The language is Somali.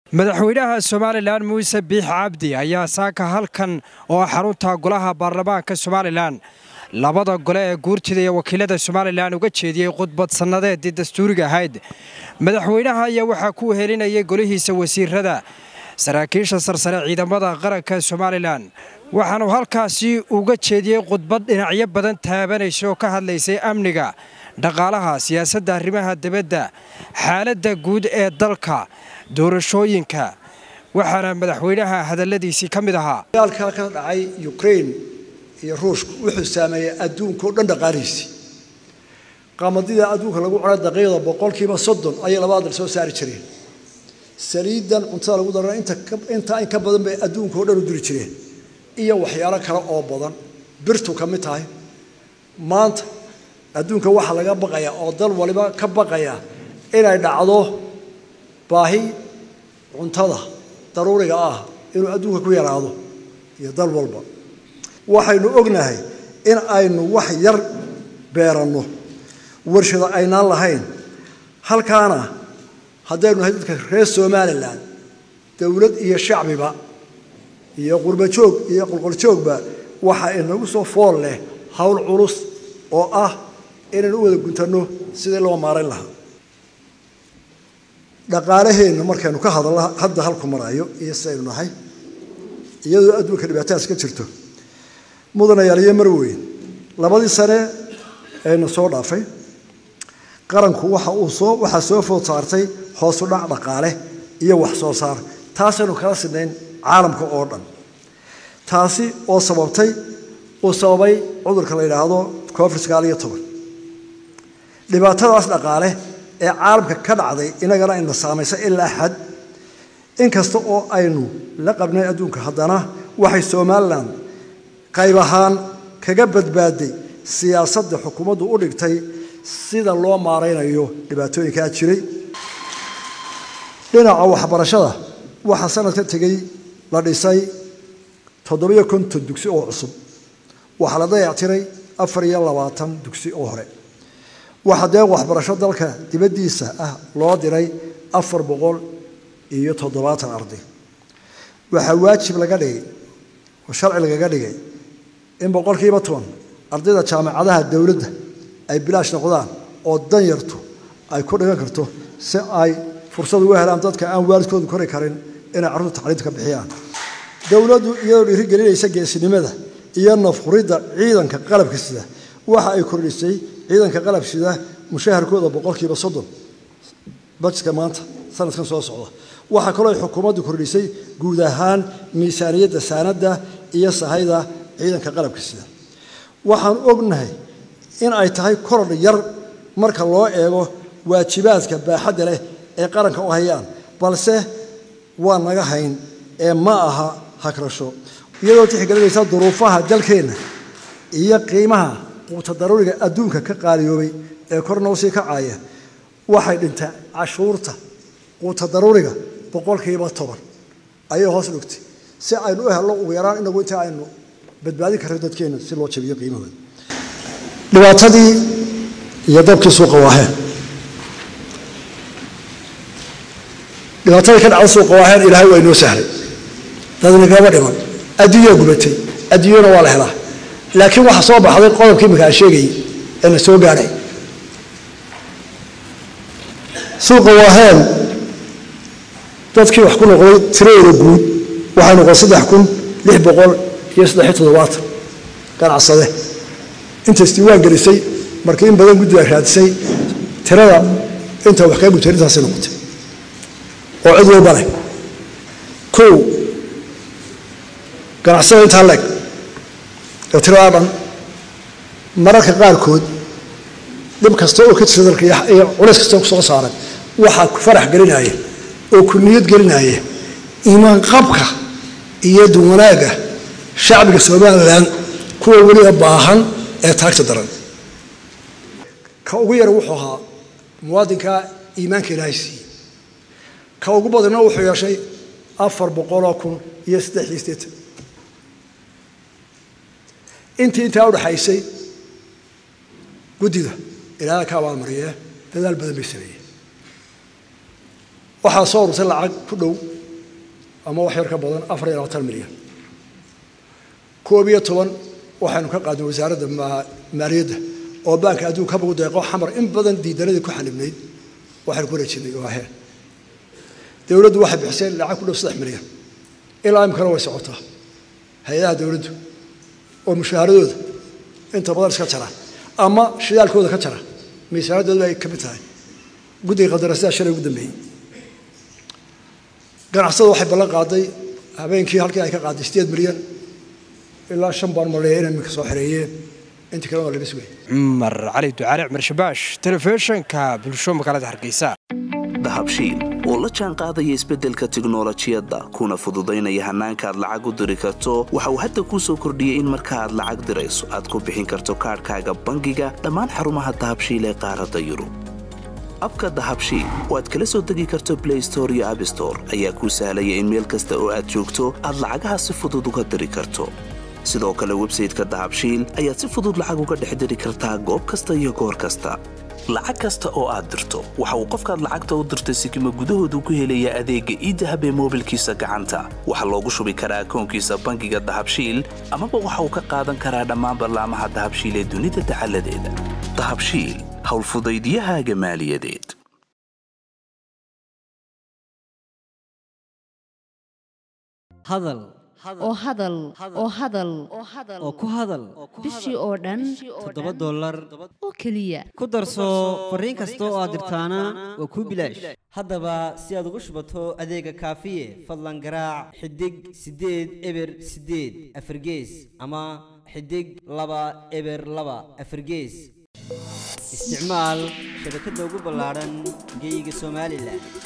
madaxweynaha somalilan muuse biix cabdi ayaa saaka halkan oo xarunta golaha baarlamaanka somalilan labada gole ee guurtida iyo wakiilada somalilan uga jeediyey khudbad sannadeedii dastuuriga ahayd madaxweynaha ayaa waxaa ku wehelinayay golihiisa wasiirada saraakiisha sarsare ciidamada qaranka somalilan waxaanu halkaasi uga jeediyey khudbad dhinacyo badan taabanaysa oo ka hadlaysay amniga dhaqaalaha siyaasadda arrimaha dibadda xaaladda guud ee dalka doorashooyinka waxaana madaxweynaha hadalladiisii ka mid ahaa dagaalkaa ka dhacay ukrain iyo ruushku wuxuu saameeyey adduunkao dhan dhaqaalihiisii qaamadida adduunka lagu cunay daqiiqda boqolkiiba soddon ayay labada dal soo saari jireen saliidan cuntada lagu darana intaa in ka badan bay adduunka o dhan u duri jireen iyo waxyaalo kale oo badan birtu ka mid tahay maanta adduunka waxaa laga baqaya oo dal waliba ka baqaya inay dhacdo baahi cuntada daruuriga ah inuu adduunka ku yaraado iyo dal walba waxaynu ognahay in aynu wax yar beeranno warshado aynaan lahayn halkaana haddaynu nahay dadka reer somalilan dowlad iyo shacbiba iyo qurbajoog iyo qolqoljoogba waxa inagu soo fool leh howl culus oo ah inaynu u wada guntanno sidii loo maarayn lahaa dhaqaalaheenna markaynu ka hadalno hadda halku marayo iyo sidaynu nahay iyadoo adduunka dhibaatadaas ka jirto mudanayaal iyo marweyn labadii sane ayna soo dhaafay qaranku waxa uu soo waxaa soo food saartay hoosu dhac dhaqaale iyo wax soo saar taasaynu kala sidnayn caalamka oo dhan taasi oo sababtay uu sababay cudurka la yidhaahdo covid sagaal iyo toban dhibaatadaas dhaqaale ee caalamka ka dhacday inagana ina saamaysa ilaa xad inkasta oo aynu la qabnay adduunka haddana waxay somalilan qayb ahaan kaga badbaaday siyaasadda xukuumaddu u dhigtay sida loo maaraynayo dhibaatooyinkaa jiray dhinaca waxbarashada waxaa sanadka tegey la dhisay toddobiyo konton dugsi oo cusub waxaa la dayactiray afar iyo labaatan dugsi oo hore waxaa deeq waxbarasho dalka dibaddiisa ah loo diray afar boqol iyo toddobaatan arday waxaa waajib laga dhigay oo sharci lagaga dhigay in boqolkiiba toban ardayda jaamacadaha dowladda ay bilaash noqdaan oo danyartu ay ku dhigan karto si ay fursad uga helaan dadka aan waalidkoodu kori karin inay carruurta tacliinta ka bixiyaan dowladdu iyadoo dhiirigelinaysa geesinimada iyo nafhuridda ciidanka qalabka sida waxa ay kordhisay ciidanka qalab sida mushaharkooda boqolkiiba soddon bajetka maanta sanadkan soo socda waxaa kaloo ay xukuumaddu kordhisay guud ahaan miisaaniyadda saanadda iyo sahayda ciidanka qalabka sida waxaan ognahay in ay tahay korodh yar marka loo eego waajibaadka baaxadda leh ee qaranka u hayaan balse waa naga hayn ee ma aha hagrasho iyadoo tixgelinaysa duruufaha dalkeenna iyo qiimaha quuta daruuriga adduunka ka qaaliyoobay ee kor noo sii kacaya waxay dhintay cashuurta quuta daruuriga boqolkiiba toban ayay hoos dhigtay si aynu u helno ugu yaraan inagu inta aynu badbaadin karno dadkeenna si loo jabiyo qiimahooda dhibaatadii iyo dabkii suuqa waaheen dhibaatadii ka dhacda suuqa waaheen ilaahay waa inoo sahlay dadna kama dhiman adduunyaa gubatay adduunyana waa la helaa laakiin waxaa soo baxday qodobkii imika aan sheegayay ee na soo gaadhay suuqa waaheen dadkii wax ku noqday tiradooda guud waxay noqon saddex kun lix boqol iyo saddexiyo toddobaatan ganacsade intaas diiwaan gelisay markii in badan guddiga raadisay tirada inta wax kaga gubtay intaasay noqotay oo cid walba leh kow ganacsada intaa leeg oo tiradaa dhan mararka qaarkood dhib kasta oo ka jira dalka iyo culays kasta oo kusoo saaran waxaa ku farax gelinaya oo ku niyad gelinaya iimaan qabka iyo duwanaaga shacbiga somalilan kuwa weliba baahan ee taagta daran ka ugu yara wuxuu ahaa muwaadinka iimaanka ilaahay siiyey ka ugu badanna wuxuu yeeshay afar boqoloo kun iyo saddex iyo siddeetan intii intaa udhaxaysay guddida ilaaha ka abaalmariyee dadaal badan bay sameeyeen waxaa soo ururtay lacag ku dhow ama wax yar ka badan afar iyo labaatan milyan koob iyo toban waxaynu ka qaadnay wasaaradda maaliyadda oo baanka adduunka habagu deeqo xamar in badan diidanadii ku xanibnayd waxaynu ku wareejinay oo aheen dowladdu waxay bixisay lacag ku dhow saddex milyan ilaa imkana way socotaa hay-adaha dowladdu oo mushaaharadooda inta badan iska jara ama shidaalkooda ka jara miisaanadooda ay ka mid tahay guddiga qadarasidaa shalay ugu dambeeyey ganacsada waxay ballan qaaday habeenkii halkii ay ka qaaday sideed milyan ilaa shan baan maleeya inay minka soo xereeyeen intii kalena waa laga sugay cumar cali ducaale cumar shabaash telefishinka bulsho magaalada hargeysa dahabshiil oo la jaan qaadaya isbeddelka tiknolojiyadda kuna fududaynaya hannaanka aad lacag u diri karto waxa uu hadda kuu soo kordhiyey in marka aad lacag dirayso aad ku bixin karto kaadhkaaga bangiga dhammaan xarumaha dahabshiil ee qaaradda yurub abka dahabshiil oo aad kala soo degi karto blay store iyo abstore ayaa kuu sahlaya in meel kasta oo aad joogto aad lacagaha si fudud uga diri karto sidoo kale websayteka dahabshiil ayaad si fudud lacag uga dhex diri kartaa goob kasta iyo goor kasta lacag kasta oo aad dirto waxa uu qofkaad lacagta u dirtay sikima gudahoodu ku helaya adeegga iidahab ee moobilkiisa gacanta waxaa loogu shubi karaa akoonkiisa bangiga dahabshiil amaba waxa uu ka qaadan karaa dhammaan ballaamaha dahabshiil ee dunida dacaladeeda dahabshiil howlfudaydiyahaaga maaliyadeed hadal oo hadal oo hadal oo ku hadal bishii oo dhan toddoba dollar oo keliya ku darso fariin kasta oo aad dirtaana waa kuu bilaash haddaba si aad ugu shubato adeega kaafiye fadlan garaac xidig siddeed eber siddeed afargees ama xidig laba eber laba afargees isticmaal shabakadda ugu ballaadhan geyga somalilan